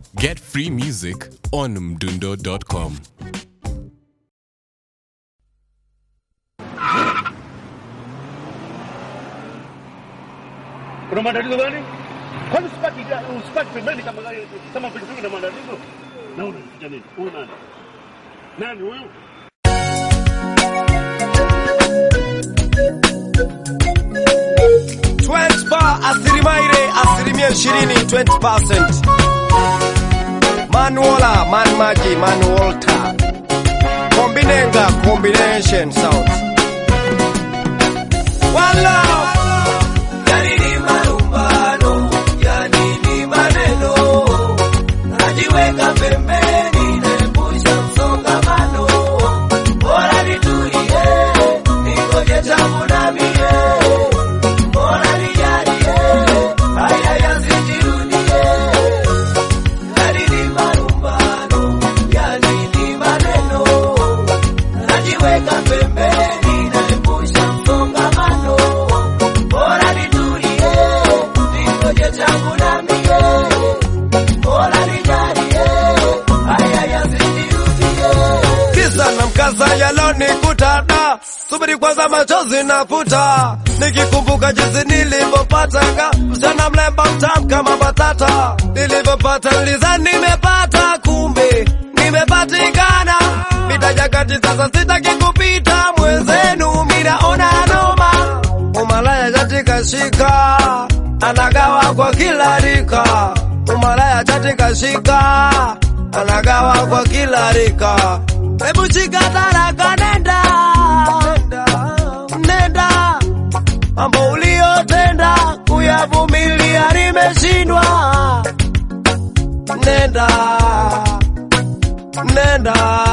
Get free music on mdundo.com. Kuna maandalizo gani? Kwani usipaki usipaki pembeni kama gari kama pikipiki na maandalizo? Na unaficha nini? Huyu nani? Nani huyu? asilimia asilimia ishirini 20%. Manuola, man maji, man Walter. Kombinenga, combination sound. Wala. Yani ni malumbano, yani ni maneno. Najiweka pembeni, naepusha msongamano. Bora nitulie, ningoje tamu na mie. Bora nijalie, haya yasijirudie. Yani ni malumbano, yani ni maneno. Najiweka pembeni, naepusha msongamano. Bora nitulie, ningoje changu na mie. Bora nijalie, haya yasijirudie. Kisa na mkasa yalonikuta da, subiri kwanza machozi nafuta, nikikumbuka jinsi nilivyopatanga msichana mlemba mtamu kama batata, nilivyopata nilizani nimepata, kumbe nimepatikana mitajakati. Sasa sitaki kupita mwenzenu, minaona noma, umalaya katika shika anagawa kwa kila rika, umalaya katika shika anagawa kwa kila rika. Hebu shika taraka, nenda nenda, mambo uliyotenda kuyavumilia nimeshindwa. Nenda nenda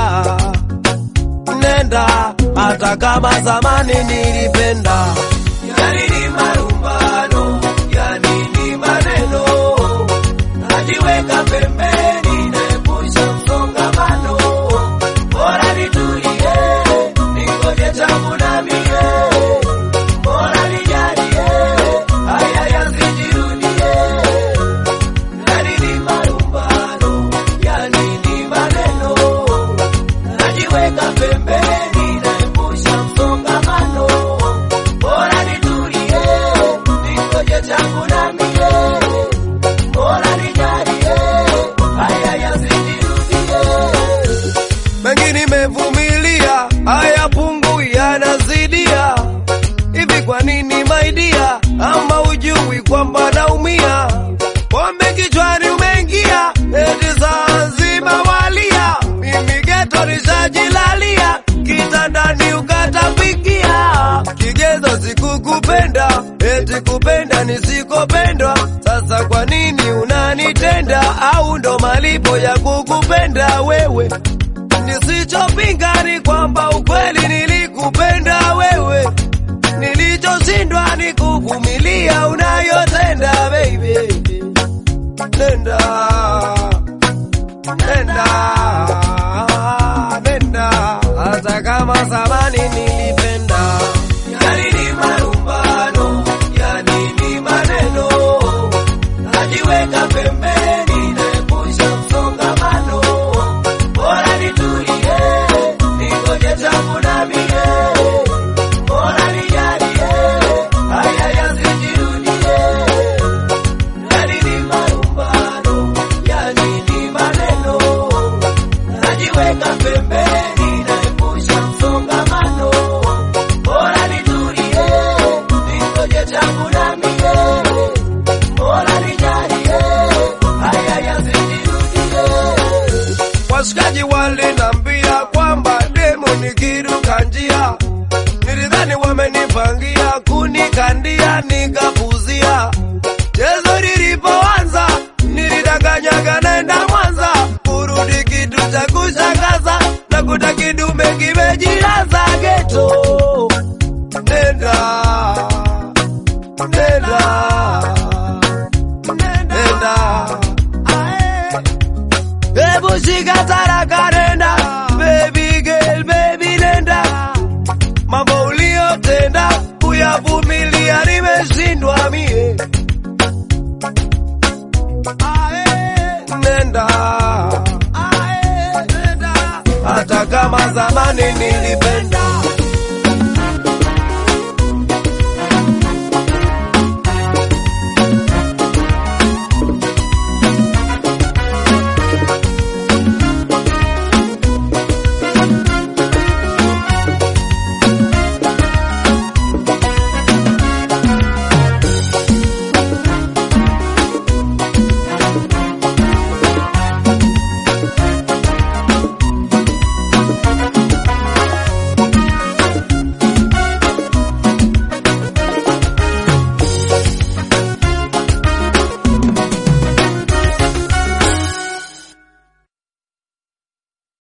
nenda, hata kama zamani nilipenda. Yani ni marumbano, yani ni maneno, najiweka pembeni, naepusha msongamano. Bora nitulie, ningoje tamu na mie. Bora nijalie, haya yasijirudie. Yani ni marumbano, yani ni maneno, najiweka pembeni, naepusha msongamano. Bora nitulie, ningoje changu na mie. Bora nijalie, haya yasijirudie mengi nimevumilia, haya pungu yanazidia. Hivi kwa nini maidia, ama ujui kwamba naumia? Pombe kichwani umeingia, eti saa nzima walia, mimi geto nishajilalia, kitandani ukatapikia. Kigezo sikukupenda, eti kupenda nisikopendwa. Sasa kwa nini unanitenda, au ndo malipo ya kukupenda wewe? Nisichopinga ni kwamba ukweli nilikupenda wewe, nilichoshindwa ni kuvumilia unayotenda baby. Nenda, nenda, nenda, hata kama zamani nilipenda. Yani ni marumbano, yani ni maneno, najiweka pembeni, naepusha msongamano. Bora nitulie, ningoje tamu na mie. Bora nijalie, haya yasijirudie. Yani ni marumbano, yani ni maneno, najiweka pembeni, naepusha msongamano. Bora nitulie, ningoje tamu na mie. Bora nijalie, haya yasijirudie. Washikaji walinambia kwamba demo nikiruka njia, nilidhani wamenipangia kunikandia, nikapuzia. Chezo lilipoanza nilidanganyaga naenda Mwanza, kurudi kitu cha kushangaza, nakuta kidume kimejilaza geto. Nenda, nenda, nenda, ae. Hebu shika taraka nenda, baby girl, baby nenda, mambo uliyotenda kuyavumilia nimeshindwa mie. Ae, nenda zamani nilipenda